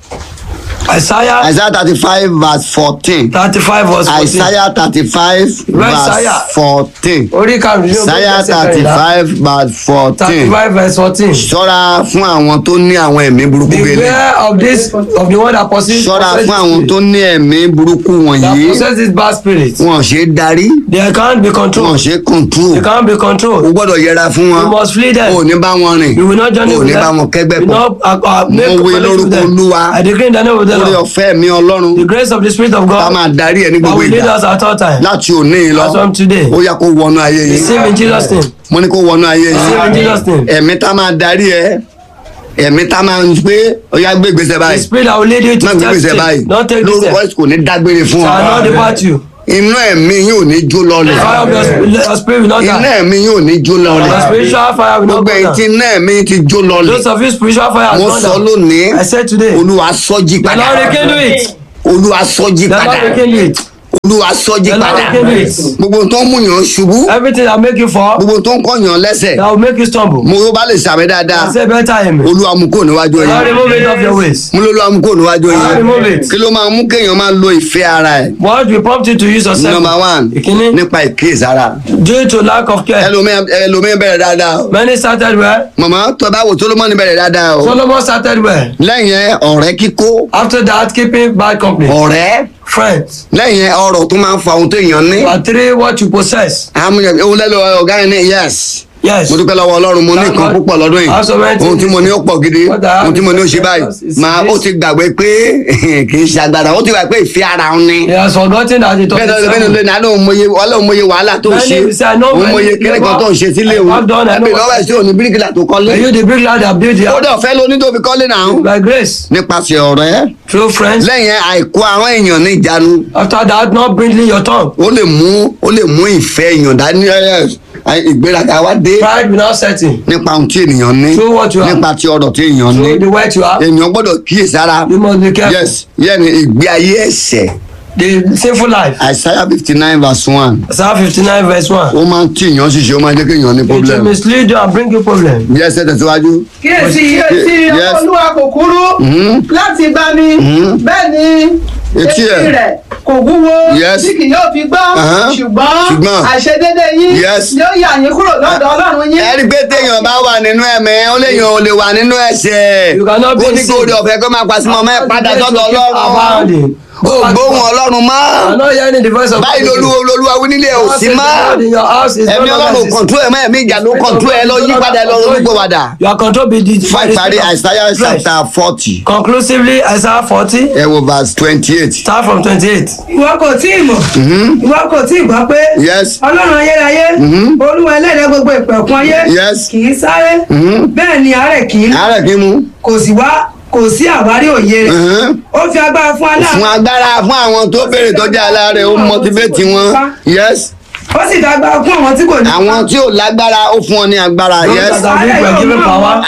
Isaiah àìsáyà thirty five verse fourteen thirty five verse fourteen. àìsáyà thirty five verse Isaiah. fourteen orí karùn-ún yóò àìsáyà thirty five verse thirty fourteen five verse fourteen. ṣọ́ra fún àwọn tó ní àwọn ẹ̀mí burúkú gbélé beware of this of the one that possess ṣọ́ra fún àwọn tó ní ẹ̀mí burúkú that wọ̀nyí possess this bad spirit. wọn ò ṣe é darí they can't be wọn ò controlled. ṣe é control they can't be o controlled. gbọ́dọ̀ yẹra fún wọn you must flee them. o ò ní bá wọn rìn you will not journey o ò with ní bá them. wọn kẹ́gbẹ́ you will pọ̀ not uh, uh, make mo wí fellowship with lórúkọ them. olúwa I decree in the name of the orí Lord. ọ̀fẹ́ mi ọlọ́run the grace of the spirit of ká God máa darí ẹ ní that gbogbo will lead ìgbà us at all times. láti òní yìí lọ as from today. ó yá kó wọnú ayé yìí receive in Jesus name. mo ní kó wọnú ayé receive in yìí Jesus name. ẹ̀mí tá máa darí ẹ ẹ̀mí tá máa ń pé ó yá gbé ìgbésẹ̀ the báyìí spirit that will lead you to má gbé step ìgbésẹ̀ báyìí step. don't take this lórúkọ step. Jésù kò ní dágbére fún shall not ọ depart you. inú ẹ̀mí yóò ní jó lọlẹ̀ the fire of your spirit, your spirit will not iná die. ẹ̀mí yóò ní jó your lọlẹ̀ spiritual fire will not gbogbo go ẹ̀yin tí down. iná ẹ̀mí ti jó lọlẹ̀ those of you spiritual fire has mo gone sọ down. lónìí I said today. olúwa sọ́jí the padà Lord rekindle it. olúwa sọ́jí the padà Lord rekindle it. olúwa sọ́jí the Lord padà rekindle it. gbogbo tó ń mú yàn ṣubú everything that make you fall. gbogbo tó ń kọ́ yàn lẹ́sẹ̀ that will make you stumble. mo ló bá lè sàmì dáadáa I say better amen. olúwa mú kó níwájú the Lord yìí remove it off your waist. mo ló lọ́wọ́ mú kó níwájú Lord remove yìí it. kí ló máa mú kéèyàn máa lo ìfẹ́ ara ẹ̀ what will prompt you to use yourself. number one ìkíní. nípa ìkíyèsára due to lack of care. ẹlòmíín ẹlòmíín bẹ̀rẹ̀ dáadáa o many started well. màmá tó bá wò solomoni bẹ̀rẹ̀ dáadáa o Solomon started well. lẹ́yìn ẹ, ọ̀rẹ́ kíkó after that keeping bad company. ọ̀rẹ́ friends. lẹ́yìn ẹ, ọrọ̀ tó máa ń fa ohun tó èèyàn ní number three what you possess. àmúyẹ ohun lẹ́lò ọ̀gá yẹn ní yes yes. mo dúpẹ́ lọ́wọ́ ọlọ́run mo ní Thank nǹkan God. púpọ̀ lọ́dún Have so many yìí ohun tí mo ní ó pọ̀ gidi What I have ohun tí mo ní ó is ṣe báyìí is màá ó this. ti gbàgbé pé kì í ṣe agbára ó ti gbà pé ìfẹ́ ara òun ni. he has forgotten that he bẹ́ẹ̀ lọ́dún bẹ́ẹ̀ lọ́dún náà lóun mọye ọlọ́run mọye wàhálà tó ń Many ṣe will say, I know òun many mọye kíní kan tó ń ṣe sílé I òun have done, I know ẹbí what- lọ́wọ́ ẹ̀ sí òní bíríkìlà tó kọ́lé. are you the big lad that build the ó house. dẹ̀ fẹ́ lóní tó fi kọ́lé náà by grace. nípasẹ̀ ọ̀rẹ́ through friends. lẹ́yìn àìkú àwọn èèyàn ní ìjánu after that not bringing your tongue. ó lè mú ó lè mú ìfẹ́ èèyàn dání ẹ̀, ẹ̀, ìgbéraga wá dé pride will not set in. nípa ohun tí ènìyàn ní Through what you have. nípa ti ọ̀rọ̀ tí èèyàn ní through the wealth you have. èèyàn gbọ́dọ̀ kíyèsára you must be careful. yes yẹ́nì ìgbé ayé ẹ̀sẹ̀ the sinful life. Isaiah fifty nine verse one Psalm fifty nine verse one. ó máa ń tí èèyàn ṣiṣẹ́ ó máa ń jẹ́ kí èèyàn ní it will problem mislead you and bring you problem. yes ẹ tẹ̀síwájú. kíyèsí etí Yes. olúwa kò kúrú Mhm. láti bá mi Mhm. bẹ́ẹ̀ ni Etí etí ẹ̀. rẹ̀ kò wúwo Yes. tí kì yóò fi gbọ́ Aha. ṣùgbọ́n Ṣùgbọ́n. àìṣedédé yín Yes. yóò yà yín kúrò lọ́dọ̀ ọlọ́run yín. ẹ rí i pé téèyàn bá wà nínú ẹ̀mẹ́ ó léèyàn ò lè wà nínú ẹ̀ṣẹ̀ You cannot be ó ní sin. kó o ọ̀fẹ́ kó máa pàṣẹ mọ́ mẹ́ padà sọ́dọ̀ ọlọ́run Abounding. ó gbóhùn ọlọ́run I'm mọ́ not hearing the voice of báyìí God. lolúwo lolúwa wí nílé ò God sí says mọ́ the Lord in your house is ẹ̀mí no longer ọlọ́run existing. kọ̀ntú ẹ̀mọ́ ẹ̀mí ìjà ló kọ̀ntú ẹ̀ lọ yí padà ẹ̀ lọ ronú padà. You are controlled by the fún by the ìparí spirit of Isaiah flesh. chapter forty Conclusively, Isaiah forty. ẹ wo verse twenty eight. Start from twenty-eight. ìwọ kò tí ì mọ̀ ìwọ kò tí ì gbọ́ pé yes ọlọ́run ayérayé Mhm. olúwa ẹlẹ́dẹ̀ gbogbo ìpẹ̀kun ayé Yes. kì í sáré Mhm. bẹ́ẹ̀ ni àárẹ̀ kì í àárẹ̀ kí mu. kò sí wá kò sí àwárí òye rẹ̀ Mhm. ó fi agbára fún aláàánú fún agbára fún àwọn tó béèrè tọ́jú aláàrẹ̀ ó motivate wọn yes ó sì dágbára fún àwọn tí kò ní. àwọn tí ò lágbára ó fún ọ ní agbára Those yes that are weak were given power. àárẹ̀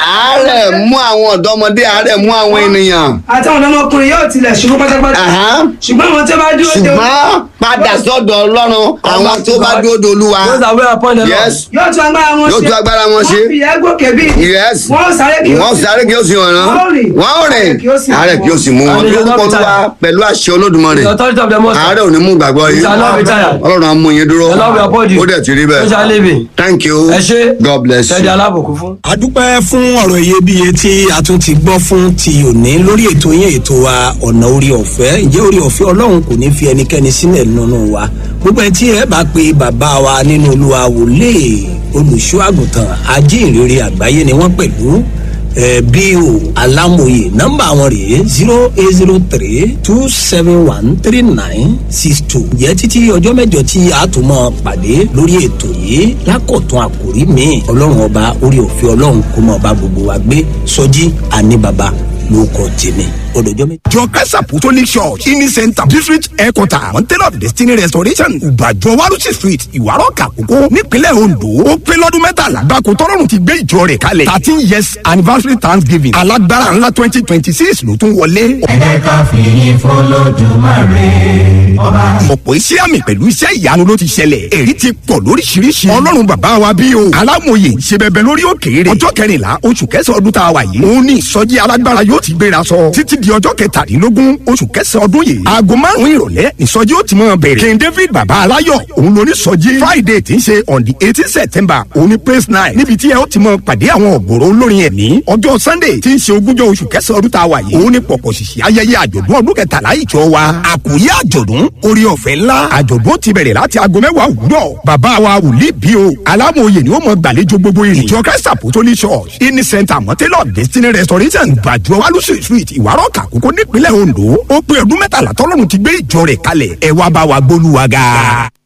àárẹ̀ mú àwọn ọ̀dọ́mọdé àárẹ̀ mú àwọn ènìyàn. àtàwọn ọmọkùnrin yóò tilẹ̀ ṣubú pátápátá ṣùgbọ́n àwọn tó bá dúró de ṣùgbọ́n padà sọ́dọ̀ ọlọ́run àwọn tó bá dúró de olúwa. those are well upon the lord yes yóò tún agbára wọn ṣe yóò tún agbára wọn ṣe. wọ́n fi ìyá gòkè bí yes wọ́n sáré kí wọ́n sáré kí ó sì ràn án wọ́n rìn wọ́n rìn àárẹ̀ kí ó sì mú wọn And they will lórúkọ not be olúwa pẹ̀lú àṣẹ olódùmarè The authority of the most high. àárẹ̀ ò ní mú gbàgbọ́ It yìí shall not be tired. ọlọ́run á mú yín dúró The Lord will uphold you. ó dẹ̀ ti rí Ó shall live bẹ́ẹ̀ in. thank you ẹ ṣe god bless you. ṣẹ́ni alábòkú fún. a dúpẹ́ fún ọ̀rọ̀ iyebíye tí a tún ti gbọ́ fún ti òní lórí ètò yẹn ètò wa ọ̀nà orí ọ̀fẹ́ ǹjẹ́ orí ọ̀fẹ́ ọlọ́run kò ní fi ẹnikẹ́ni sílẹ̀ nínú wa gbogbo ẹ tí ẹ bá pe bàbá wa nínú olúwa wòlé olùṣọ́ àgùntàn ajínrere àgbáyé ni wọ́n pẹ̀lú ẹ bí o alámòye nọmba àwọn rèé zero eight zero three two seven one three nine six two jẹ́ títí ọjọ́ mẹ́jọ tí a tún mọ́ pàdé lórí ètò yìí lákọ̀tún àkòrí mi ọlọ́run ọba orí òfin ọlọ́run kó mọ́ ọba gbogbo wa gbé sọjí àní baba ló kọ́ tèmi ọdọjọ́ méjì. jọ christ apostolic church ini center district headquarter mountain of destiny restoration ìbàjọ warusi street ìwárọ̀ kàkókó nípínlẹ̀ ondo ó pé lọ́dún mẹ́tàlá gbàkó tọ́lọ́run ti gbé ìjọ rẹ̀ kalẹ̀ thirteen years anniversary thanksgiving alágbára ńlá twenty twenty six ló tún wọlé. ẹ jẹ́ ká fìyìn fọlọ́dúnmáre ọba. ọ̀pọ̀ iṣẹ́ àmì pẹ̀lú iṣẹ́ ìyanu ló ti ṣẹlẹ̀ èrí ti pọ̀ lóríṣiríṣi ọlọ́run bàbá wa bí o alámòye ṣe bẹbẹ lórí òkèèrè ọjọ́ kẹrìnlá oṣù kẹsàn-án ọdún tá a wà yìí òun ní ìsọjí alágbára yóò ti gbéra sọ títí di ọjọ́ kẹtàdínlógún oṣù kẹsàn-án ọdún yìí aago márùn-ún ìrọ̀lẹ́ ìsọjí ó ti mọ̀ bẹ̀rẹ̀ king david bàbá aláyọ̀ òun ló ní sọjí friday tí ń ṣe on the eighteen september òun ní praise night níbi tí ẹ ó ti mọ̀ pàdé àwọn ọ̀gbọ̀rọ̀ olórin ẹ̀mí ọjọ́ sunday tí ń ṣe ogúnjọ́ oṣù kẹsàn-án ọdún tá a wà yìí òun ní pọ̀pọ̀ ṣìṣì ayẹyẹ àjọ̀dún ọdún kẹtàlá ìjọ wa àkòyé àjọ̀dún orí ọ̀fẹ́ ńlá àjọ̀dún ti bẹ̀rẹ̀ láti aago mẹ́wàá òwúrọ̀ bàbá wa wòlíì bí o alámòye ni ó mọ gbàlejò gbogbo ìrìn ìjọ christ apostolic church ini center mọ́tẹ́lọ̀ destiny restoration gbàjọ wálùsì street ìwárọ̀ kàkókò nípínlẹ̀ ondo ó pé ọdún mẹ́tàlá tọ́lọ́run ti gbé ìjọ rẹ̀ kalẹ̀ ẹ wá bá wa gbólúwa ga.